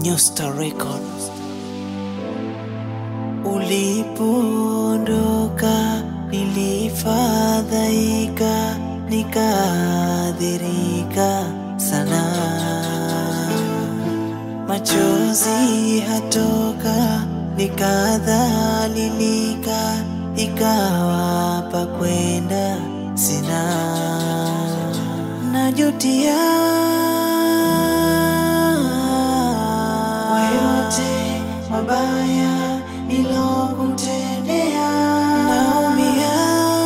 New Star Records. Ulipoondoka nilifadhaika, nikaadhirika sana, machozi hatoka, nikadhalilika, ikawa pa kwenda sina, najutia kwa yote mabaya nilokutendea, naumia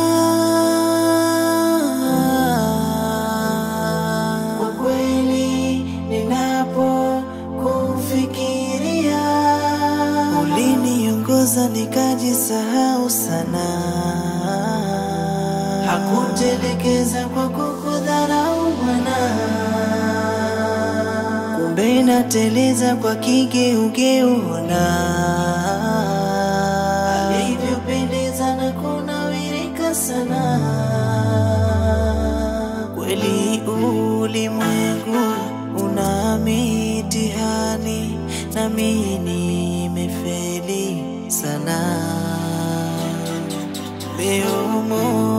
kwa kweli ninapokufikiria. Uliniongoza nikajisahau sana, hakutelekeza kwa kukudharau Bwana kumbe nateleza kwa kigeugeuna alivyopendeza na kunawirika sana. Kweli ulimwengu una mitihani, nami nimefeli sana. Leo